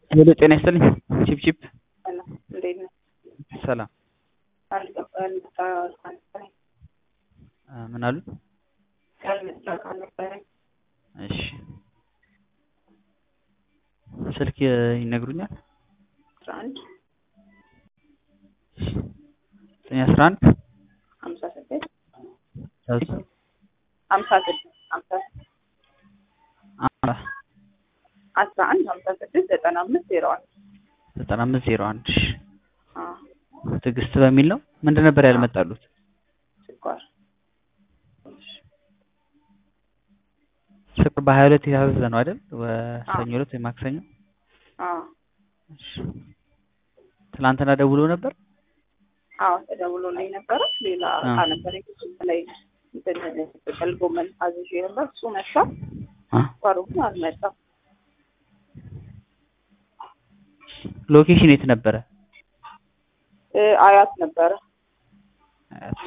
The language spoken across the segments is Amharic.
ሄሎ ጤና ይስጥልኝ። ቺፕ ቺፕ ሰላም እንዴት ነህ? ሰላም አልገባ ያልመጣ ካልነበረኝ አ፣ ምን አሉ? ያልመጣ ካልነበረኝ እሺ ስልክ ይነግሩኛል? አስራ አንድ ዘጠኝ አስራ አንድ ሀምሳ ስድስት ሀምሳ ሀምሳ ስድስት ሀምሳ አስራ አንድ ሀምሳ ስድስት ዘጠና አምስት ዜሮ አንድ ዘጠና አምስት ዜሮ አንድ አዎ ትዕግስት በሚል ነው። ምንድን ነበር ያልመጣሉት? ስኳር ስኳር በሀያ ሁለት የታዘዘ ነው አይደል? ሰኞ ዕለት ወይ ማክሰኞ። አዎ እሺ ትናንትና ደውሎ ነበር። አዎ ተደውሎልኝ ነበረ። ሌላ እቃ ነበር የክሱም ላይ እንትን ጥቅል ጎመን አዝዤ ነበር። እሱ መጣ። አ፣ ስኳሩ ግን አልመጣም። ሎኬሽን የት ነበረ? እ፣ አያት ነበረ። አያት።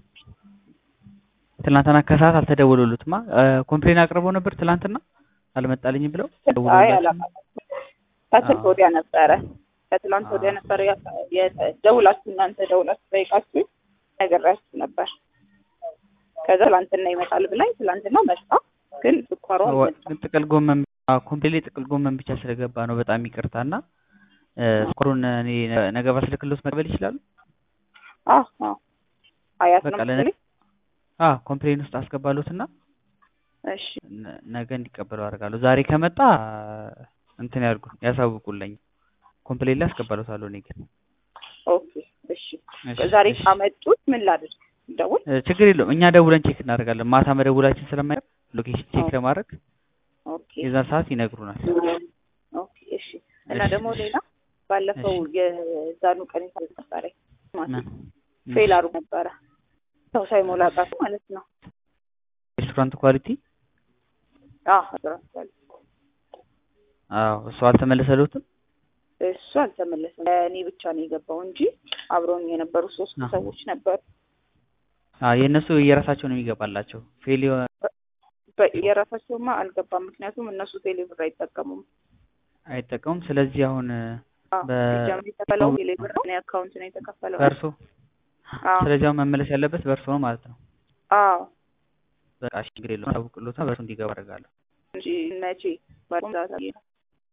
ትናንትና ከሰዓት አልተደወሉሉትማ። ኮምፕሌን አቅርበው ነበር ትናንትና አልመጣልኝም ብለው አይ ደውሎላቸው አላውቅም። ከስልክ አዎ። ወዲያ ነበረ ከትላንት ወዲያ አዎ። ነበረ ያ- የ- ደውላችሁ እናንተ ደውላችሁ ጠይቃችሁ ነገራችሁ ነበር። ከዛ ትላንትና ይመጣል ብላኝ ትላንትና መጣ፣ ግን ስኳሩ አልመጣም። ግን ጥቅል ጎመን ኮምፕሌት ጥቅል ጎመን ብቻ ስለገባ ነው። በጣም ይቅርታ እና ስኳሩን እኔ ነገ ባስልክሎት መቀበል ይችላሉ? አዎ አዎ አያት ነው በቃ ለነ መሰለኝ። አ ኮምፕሌን ውስጥ አስገባሉት እና እሺ ነ- ነገ እንዲቀበሉ አደርጋለሁ። ዛሬ ከመጣ እንትን ያድርጉ ያሳውቁልኝ። ኮምፕሌን ላይ አስገባሉታለሁ እኔ ግን ኦኬ እሺ። እሺ፣ ዛሬ እሺ። ካመጡት ምን ላድርግ? ደውል እ፣ ችግር የለውም እኛ ደውለን ቼክ እናደርጋለን። ማታ መደውላችን ስለማይቀር ሎኬሽን ቼክ ኦኬ ለማድረግ ኦኬ የዛን ሰዓት ይነግሩናል። ኦኬ እሺ። እና እሺ፣ ደግሞ እሺ። ሌላ ባለፈው እሺ። የዛኑ ቀን የታዘዘ ነበረ ምን? ፌል አድርጎ ነበረ ሰው ሳይሞላ ቀርቶ ማለት ነው። ሬስቶራንት ኳሊቲ አዎ አድራሻለሁ። አዎ እሱ አልተመለሰሉትም። እሱ አልተመለሰም። እኔ ብቻ ነው የገባው እንጂ አብረውኝ የነበሩ ሶስት አዎ። ሰዎች ነበሩ። አዎ የእነሱ የራሳቸው ነው የሚገባላቸው። ፌል የሆነ በ- የራሳቸውማ አልገባም። ምክንያቱም እነሱ ቴሌብር አይጠቀሙም። አይጠቀሙም። ስለዚህ አሁን አዎ በ- ሲጀምር የተከፈለው ቴሌብር ነው። እኔ አካውንት ነው የተከፈለው። በእርሶ አዎ ስለዚህ አሁን መመለስ ያለበት በእርሶ ነው ማለት ነው። አዎ በቃ እሺ፣ ችግር የለውም። አሳውቅሎታ በእርሶ እንዲገባ አደርጋለሁ። እንጂ መቼ ባለፈው ሰዓት አየህ ነው።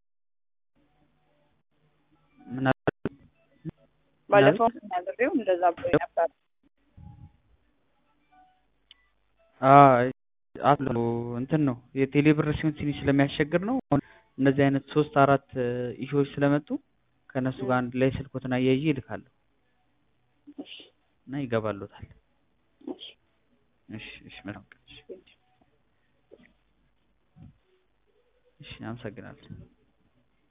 ምን አሉ? ባለፈው ነግሬው እንደዛ ብሎ ነበር። አይ አሉ እንትን ነው የቴሌ ብር ሲሆን ትንሽ ስለሚያስቸግር ነው። አሁን እነዚህ አይነት ሶስት አራት ኢሹዎች ስለመጡ ከእነሱ ጋር አንድ ላይ ስልኮትን አያይዤ ይልካለሁ እሺ እና ይገባሉታል። እሺ እሺ፣ እሺ፣ መልካም ቀን። እሺ፣ እሺ፣ አመሰግናለሁ።